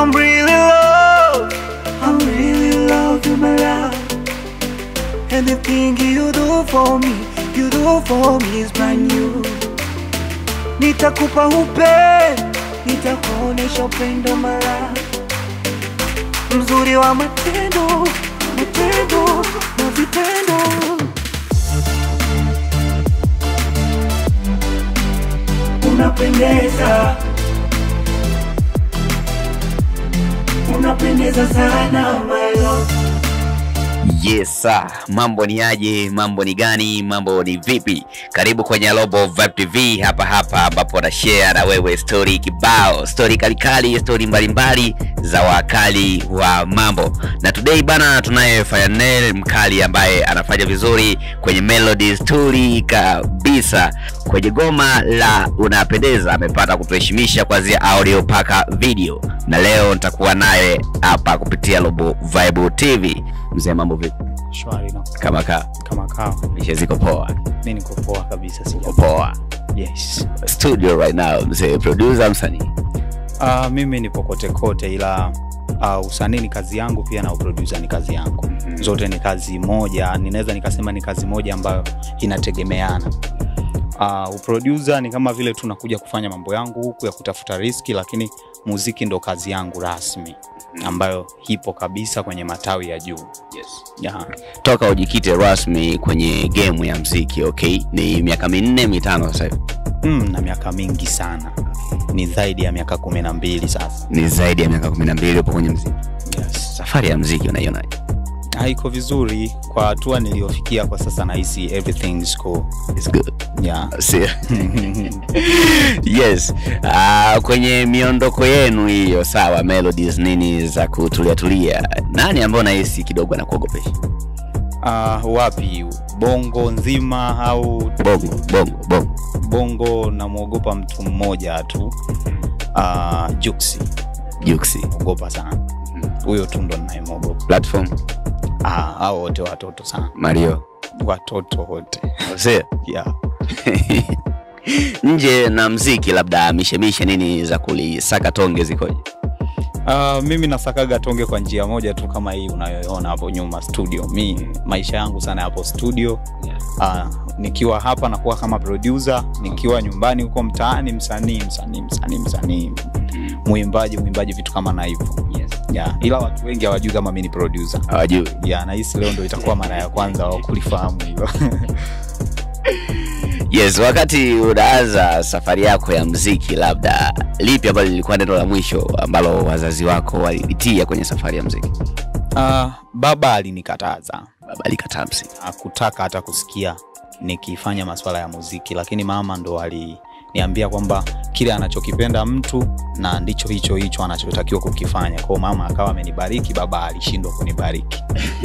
I'm really love, I'm really love you, my love. Anything you do for me, you do for me is brand new. Nitakupa upendo, nitakuonesha upendo my love. Mzuri wa matendo, matendo na vitendo. Unapendeza, unapendeza sana my love. Yes sir. Mambo ni aje? Mambo ni gani? Mambo ni vipi? Karibu kwenye Global Vibe TV hapa hapa ambapo na share na wewe story kibao, story kalikali, story mbalimbali za wakali wa mambo. Na today bana, tunaye Fayanel mkali ambaye anafanya vizuri kwenye melody story kabisa. Kwenye goma la unapendeza amepata kutuheshimisha kuanzia audio mpaka video, na leo nitakuwa naye hapa kupitia Global Vibe TV. Mzee, mambo vipi? Shwari na Kama ka kama kawa, mishe ziko poa, mi niko poa kabisa, sija uko poa. yes. Studio right now, mzee, producer, msanii. Uh, mimi nipo kote kote, ila uh, usanii ni kazi yangu pia na uproducer ni kazi yangu. Zote ni kazi moja, ninaweza nikasema ni kazi moja ambayo inategemeana. Uh, uproducer ni kama vile tunakuja kufanya mambo yangu huku ya kutafuta riski, lakini muziki ndo kazi yangu rasmi ambayo ipo kabisa kwenye matawi ya juu Yes. yeah. Toka ujikite rasmi kwenye game ya mziki, okay, ni miaka minne mitano sasa hivi, mm, na miaka mingi sana, ni zaidi ya miaka kumi na mbili sasa. ni zaidi ya miaka kumi na mbili upo kwenye mziki. Yes. Safari ya mziki unaionaje? haiko vizuri kwa hatua niliyofikia kwa sasa nahisi everything is cool. It's good. Yeah. See? yes. Uh, kwenye miondoko yenu hiyo, sawa, melodies nini za kutulia tulia, nani ambaye unahisi kidogo anakuogopesha? Uh, wapi bongo nzima au Bongo, bongo, bongo. bongo namwogopa mtu mmoja tu uh, juksi Juksi. ogopa sana huyo tu ndo nayemwogopa Platform, ah, au wote watoto sana Mario. watoto wote See? yeah. nje na mziki labda mishemishe nini za kulisaka tonge zikoje Uh, mimi nasakaga tonge kwa njia moja tu kama hii unayoona hapo nyuma studio mi maisha yangu sana yapo studio uh, nikiwa hapa nakuwa kama producer nikiwa nyumbani huko mtaani msanii msanii msanii msanii mwimbaji mwimbaji vitu kama na hivyo yeah. ila watu wengi hawajui kama mi ni producer hawajui yeah, nahisi leo ndo itakuwa mara ya kwanza wa kulifahamu hilo yes wakati unaanza safari yako ya mziki labda lipi ambalo lilikuwa neno la mwisho ambalo wazazi wako walipitia kwenye safari ya mziki uh, baba alinikataza baba alikataa mziki hakutaka hata kusikia nikifanya maswala ya muziki lakini mama ndo aliniambia kwamba kile anachokipenda mtu na ndicho hicho hicho anachotakiwa kukifanya kwao mama akawa amenibariki baba alishindwa kunibariki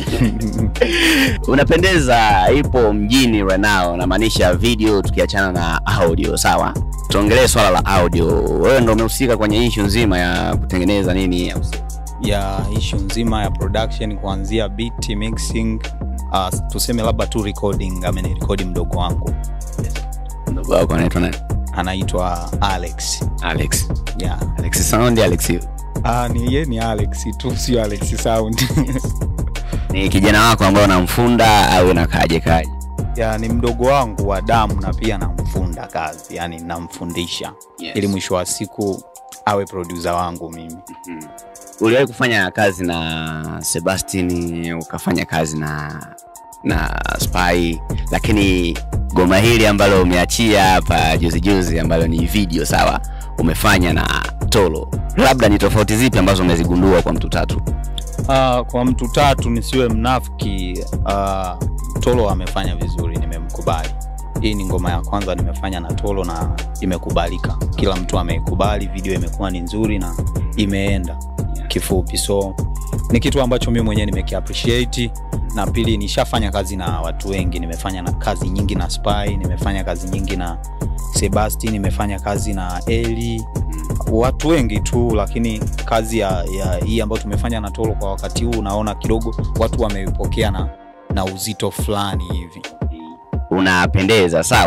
unapendeza ipo mjini right now namaanisha video tukiachana na audio sawa tuongelee swala la audio wewe ndo umehusika kwenye ishu nzima ya kutengeneza nini ya ya ishu nzima ya production kuanzia beat mixing uh, tuseme labda tu recording amenirekodi mdogo wangu mdogo wako anaitwa nani anaitwa alex alex yeah. alex sound alex uh, ni ye ni alex tu sio alex sound ni kijana wako ambaye unamfunda au nakaje kaje ya ni mdogo wangu wa damu na pia namfunda kazi yani namfundisha Yes. ili mwisho wa siku awe produsa wangu mimi uliwahi kufanya kazi na sebastian ukafanya kazi na na spy lakini goma hili ambalo umeachia hapa juzi juzi ambalo ni video sawa umefanya na tolo labda ni tofauti zipi ambazo umezigundua kwa mtu tatu uh, kwa mtu tatu nisiwe mnafiki uh, tolo amefanya vizuri nimemkubali hii ni ngoma ya kwanza nimefanya na tolo na imekubalika kila mtu ameikubali video imekuwa ni nzuri na imeenda kifupi so ni kitu ambacho mimi mwenyewe nimekiappreciate na pili nishafanya kazi na watu wengi nimefanya na kazi nyingi na spy nimefanya kazi nyingi na sebasti nimefanya kazi na eli watu wengi tu lakini kazi ya, ya hii ambayo tumefanya na tolo kwa wakati huu naona kidogo watu wameipokea na, na uzito fulani hivi unapendeza sawa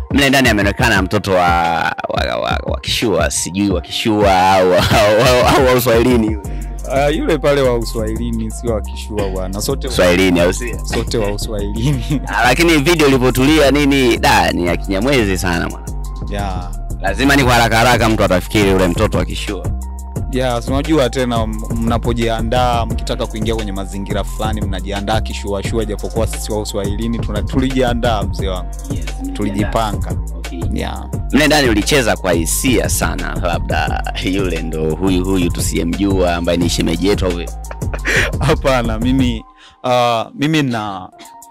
mle ndani ameonekana mtoto wa, wa, wa, wa kishua sijui wa kishua au au- au- au wa uswahilini Uh, yule pale wa uswahilini sio wakishua bwana, sote uswahilini au si sote wa uswahilini Ah, lakini video ilipotulia nini da ni ya kinyamwezi sana mwana yeah. lazima ni kwa haraka haraka mtu atafikiri ule mtoto akishua Yeah, si unajua tena m- mnapojiandaa mkitaka kuingia kwenye mazingira fulani mnajiandaa kishuashua, japokuwa sisi wa uswahilini tuna- tulijiandaa mzee wangu, tulijipanga yeah. mle ndani ulicheza kwa hisia sana labda yule ndo huyu huyu tusiyemjua ambaye ni shemeji yetu au vipi? Hapana, mimi uh, mimi na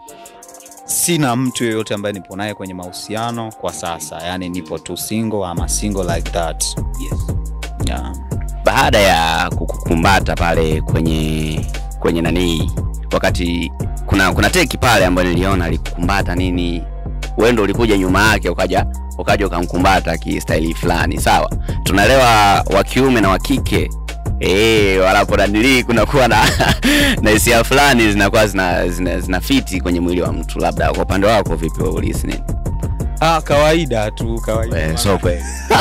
sina mtu yoyote ambaye nipo naye kwenye mahusiano kwa sasa, yani nipo tu single ama single like that yeah. baada ya kukukumbata pale kwenye kwenye nanii wakati kuna kuna teki pale ambayo niliona alikukumbata nini wewe ndo ulikuja nyuma yake ukaja ukaja ukamkumbata kistaili fulani sawa tunaelewa wa kiume na wa kike Eh, walapo nanilii kunakuwa na na hisia fulani zinakuwa zina, zina, zina fiti kwenye mwili wa mtu labda kwa upande wako vipi wewe ulihisi nini Ah, kawaida tu kawaida, Eh, so kweli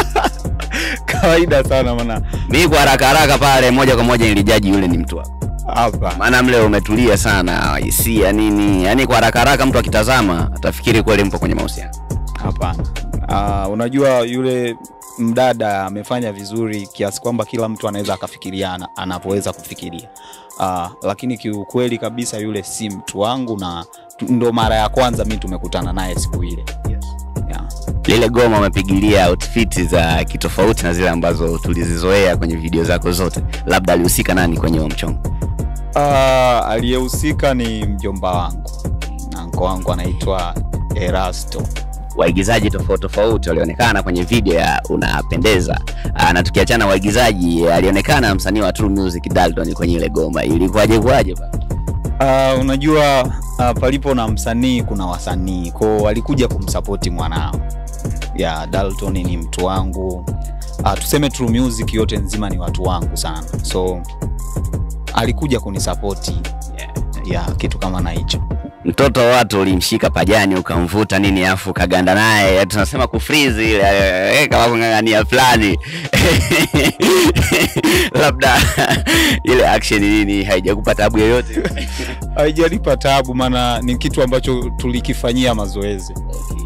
kawaida sana maana mi kwa haraka haraka pale moja kwa moja nilijaji yule ni mtu wako hapa maana mle umetulia sana hisia nini yani kwa haraka haraka mtu akitazama atafikiri kweli mpo kwenye mahusiano Hapana. Uh, unajua yule mdada amefanya vizuri kiasi kwamba kila mtu anaweza akafikiriana anapoweza kufikiria. Uh, lakini kiukweli kabisa yule si mtu wangu na tu- ndo mara ya kwanza mi tumekutana naye siku ile. Yeah. lile goma umepigilia outfit za kitofauti na zile ambazo tulizizoea kwenye video zako zote labda alihusika nani kwenye huo mchongo Uh, aliyehusika ni mjomba wangu. Anko wangu anaitwa Erasto. waigizaji tofauti tofauti walionekana kwenye video ya unapendeza Aa, na tukiachana waigizaji alionekana msanii wa True Music Dalton kwenye ile goma ilikuwaje kuwaje pa Uh, unajua uh, palipo na msanii kuna wasanii kwao walikuja kumsapoti mwanao ya Dalton ni mtu wangu uh, tuseme True Music yote nzima ni watu wangu sana so alikuja kunisapoti ya kitu kama na hicho mtoto wa watu ulimshika pajani ukamvuta nini afu ukaganda naye tunasema kufrizi ile eh, kama kung'ang'ania fulani labda ile action nini haijakupa tabu yoyote haijalipa tabu maana ni kitu ambacho tulikifanyia mazoezi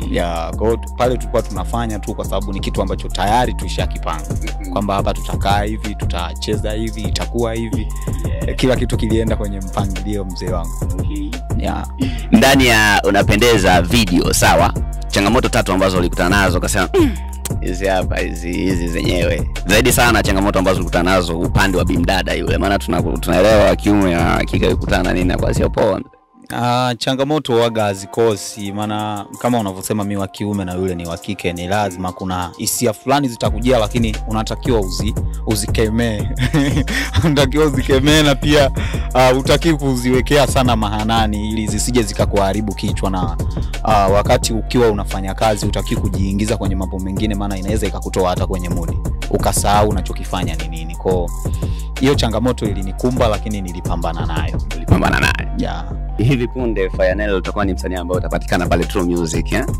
ya kwao pale tulikuwa tunafanya tu kwa sababu ni kitu ambacho tayari tuishakipanga kwamba hapa tutakaa hivi tutacheza hivi itakuwa hivi kila kitu kilienda kwenye mpangilio mzee wangu yeah. ndani ya unapendeza video sawa changamoto tatu ambazo ulikutana nazo ukasema "Mm, hizi hapa hizi hizi zenyewe zaidi sana changamoto ambazo ulikutana nazo upande wa bimdada yule maana tuna- tunaelewa wa kiume na wa kike kukutana nini na kwa sio poa Uh, changamoto waga hazikosi maana kama unavyosema mi wa kiume na yule ni wa kike ni lazima kuna hisia fulani zitakujia lakini unatakiwa uzi, uzikemee unatakiwa uzikemee na pia uh, utaki kuziwekea sana mahanani ili zisije zikakuharibu kichwa na uh, wakati ukiwa unafanya kazi utaki kujiingiza kwenye mambo mengine maana inaweza ikakutoa hata kwenye mudi ukasahau unachokifanya ni nini kwao hiyo changamoto ilinikumba lakini nilipambana nayo ulipambana naye yeah. hivi punde Fayanel utakuwa ni msanii ambaye utapatikana pale True Music eh?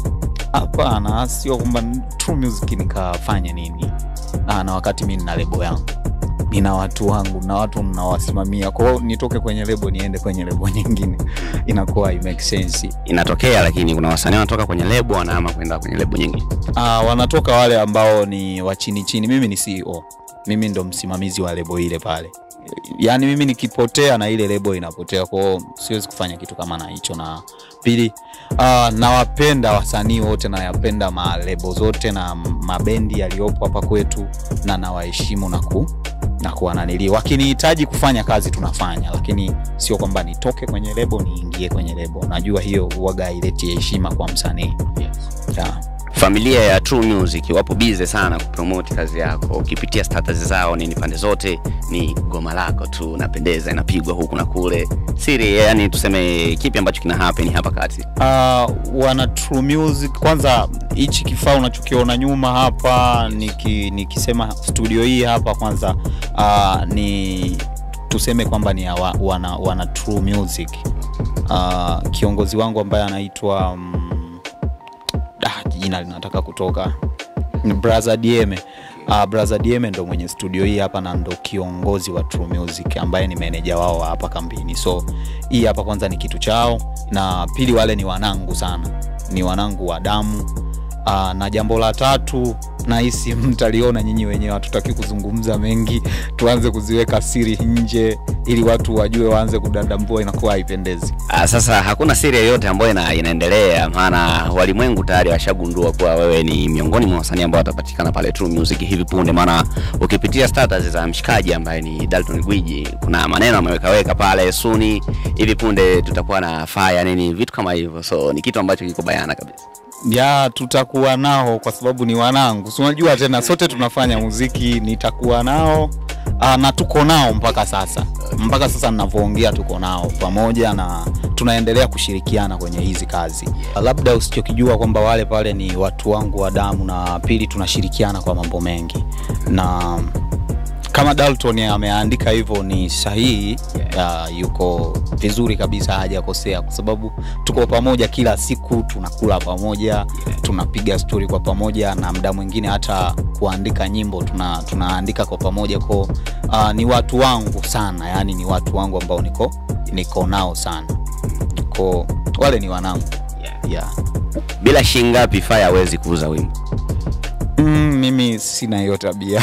hapana sio kwamba True Music nikafanya nini na, na wakati mi nina lebo yangu nina watu wangu na watu ninawasimamia kwao nitoke kwenye lebo niende kwenye lebo nyingine inakuwa i make sense inatokea lakini kuna wasanii wanatoka kwenye lebo wanaama kwenda kwenye lebo nyingine Ah, wanatoka wale ambao ni wa chini chini mimi ni ceo mimi ndo msimamizi wa lebo ile pale yaani mimi nikipotea na ile lebo inapotea kwao siwezi kufanya kitu kama na hicho na pili uh, nawapenda wasanii wote nayapenda malebo zote na mabendi yaliyopo hapa kwetu na nawaheshimu na ku na kuwananili wakinihitaji kufanya kazi tunafanya lakini sio kwamba nitoke kwenye lebo niingie kwenye lebo najua hiyo huwaga haileti heshima kwa msanii yeah. familia ya True Music wapo bize sana kupromote kazi yako ukipitia status zao nini pande zote ni goma lako tu napendeza inapigwa huku na kule siri yani tuseme kipi ambacho kina happen hapa kati uh, wana True Music kwanza hichi kifaa unachokiona nyuma hapa niki, nikisema studio hii hapa kwanza uh, ni tuseme kwamba ni ya wa, wana, wana True Music uh, kiongozi wangu ambaye anaitwa um, ah, jina jina linataka kutoka Ni Brother Dieme. Uh, Brother Dieme ndo mwenye studio hii hapa na ndo kiongozi wa True Music ambaye ni meneja wao wa hapa kambini. So hii hapa kwanza ni kitu chao, na pili wale ni wanangu sana, ni wanangu wa damu. Uh, na jambo la tatu nahisi mtaliona nyinyi wenyewe, hatutaki kuzungumza mengi, tuanze kuziweka siri nje ili watu wajue, waanze kudadambua, inakuwa haipendezi. Ah, sasa hakuna siri yoyote ambayo ina, inaendelea, maana walimwengu tayari washagundua kuwa wewe ni miongoni mwa wasanii ambao watapatikana pale True Music hivi punde. Maana ukipitia status za mshikaji ambaye ni Dalton Gwiji, kuna maneno amewekaweka pale suni, hivi punde tutakuwa na fire nini, vitu kama hivyo, so ni kitu ambacho kiko bayana kabisa. ya tutakuwa nao kwa sababu ni wanangu, si unajua tena, sote tunafanya muziki, nitakuwa nao aa, na tuko nao mpaka sasa. Mpaka sasa ninavyoongea, tuko nao pamoja na tunaendelea kushirikiana kwenye hizi kazi. Labda usichokijua kwamba wale pale ni watu wangu wa damu, na pili tunashirikiana kwa mambo mengi na kama Dalton ameandika hivyo ni sahihi. Uh, yuko vizuri kabisa, hajakosea kwa sababu tuko pamoja kila siku, tunakula pamoja, tunapiga stori kwa pamoja, na muda mwingine hata kuandika nyimbo tuna, tunaandika kwa pamoja ko uh, ni watu wangu sana, yani ni watu wangu ambao niko niko nao sana, ko wale ni wanangu yeah. Bila shilingi ngapi fire hawezi kuuza wimbo? Mm, mimi sina hiyo tabia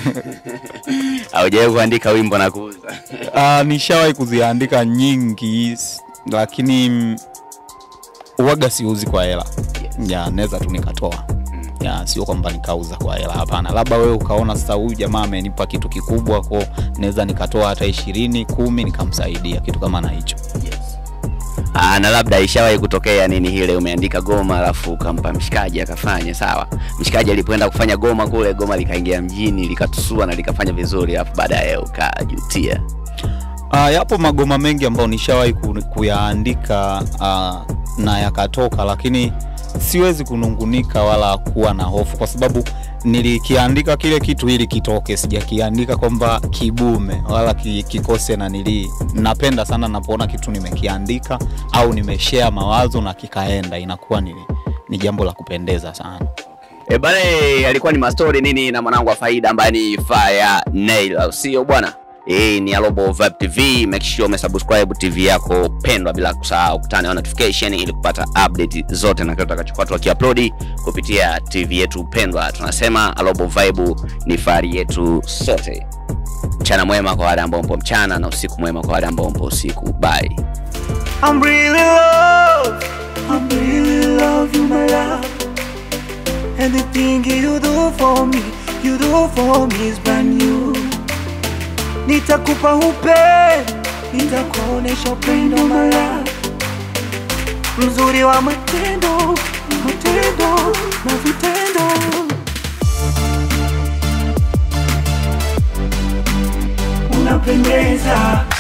Haujawahi kuandika wimbo na kuuza? Uh, nishawahi kuziandika nyingi s- lakini mm, uwaga siuzi kwa hela ya naweza tu nikatoa ya sio kwamba nikauza kwa hela hapana labda wewe ukaona sasa huyu jamaa amenipa kitu kikubwa ko naweza nikatoa hata ishirini kumi nikamsaidia kitu kama na hicho Ah, na labda ishawahi kutokea nini hile umeandika goma alafu ukampa mshikaji akafanya sawa. Mshikaji alipoenda kufanya goma kule, goma likaingia mjini likatusua na likafanya vizuri, alafu baadaye ukajutia. Uh, yapo magoma mengi ambayo nishawahi ku- kuyaandika uh, na yakatoka, lakini siwezi kunungunika wala kuwa na hofu, kwa sababu nilikiandika kile kitu ili kitoke, sijakiandika kwamba kibume wala ki- kikose na nili. Napenda sana napoona kitu nimekiandika au nimeshare mawazo na kikaenda, inakuwa ni, ni jambo la kupendeza sana. E bale, alikuwa ni mastori nini na mwanangu wa faida ambaye ni Fire Nail, au sio bwana? Hii ni Alobo Vibe TV, make sure umesubscribe TV yako pendwa, bila kusahau kutana na notification ili kupata update zote na kile tutakachokuwa tukiupload kupitia TV yetu pendwa. Tunasema Alobo Vibe ni fahari yetu sote. Mchana mwema kwa wale ambao mpo mchana na usiku mwema kwa wale ambao mpo usiku. Bye. I'm really love, I'm really love you, my love. Anything you do for me, you do for me is brand new. Nitakupa upendo, nitakuonesha upendo, my love. Mzuri wa matendo, matendo na vitendo. Unapendeza,